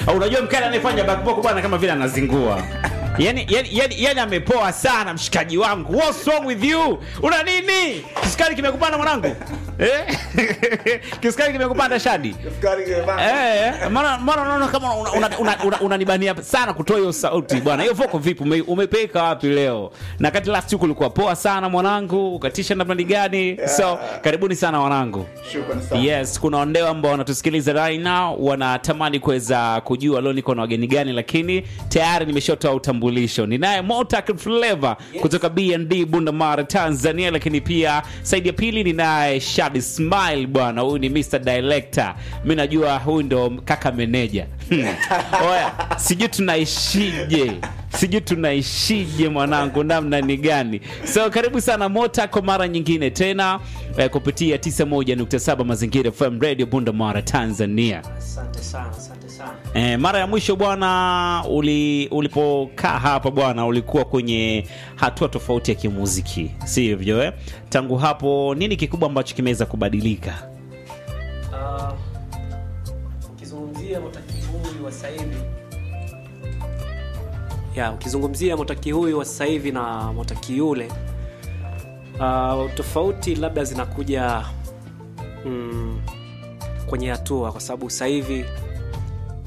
Au unajua mkali anayefanya backbone bwana kama vile anazingua yani, yani, yani, yani amepoa sana mshikaji wangu what's wrong with you una nini kisukari kimekupanda mwanangu eh? kisukari kimekupanda shadi Eh, maana maana naona kama unanibania una, una, una, unanibania sana kutoa hiyo sauti bwana. Hiyo voko vipi? Ume, umepeka wapi leo? Na kati last week ulikuwa poa sana mwanangu, ukatisha namna gani? So karibuni sana wanangu. Yes, kuna ondeo ambao wanatusikiliza right now wanatamani kuweza kujua leo niko na wageni gani, lakini tayari nimeshatoa utambulisho. Ninaye Motak Flavor kutoka B&D Bundamara Tanzania, lakini pia saidi ya pili ninaye Shadi Smile bwana, huyu ni Mr Director. Mimi najua huyu ndo kaka meneja. Hmm. Oya, sijui tunaishije sijui tunaishije mwanangu namna ni gani so karibu sana mota kwa mara nyingine tena eh, kupitia 91.7 mazingira fm radio bundamara tanzania Asante sana, asante sana. Eh, mara ya mwisho bwana uli, ulipokaa hapa bwana ulikuwa kwenye hatua tofauti ya kimuziki si hivyo eh? tangu hapo nini kikubwa ambacho kimeweza kubadilika Ah, ukizungumzia motaki huyu wa sasa hivi ya ukizungumzia motaki huyu wa sasa hivi na motaki yule uh, tofauti labda zinakuja mm, kwenye hatua kwa sababu sasa hivi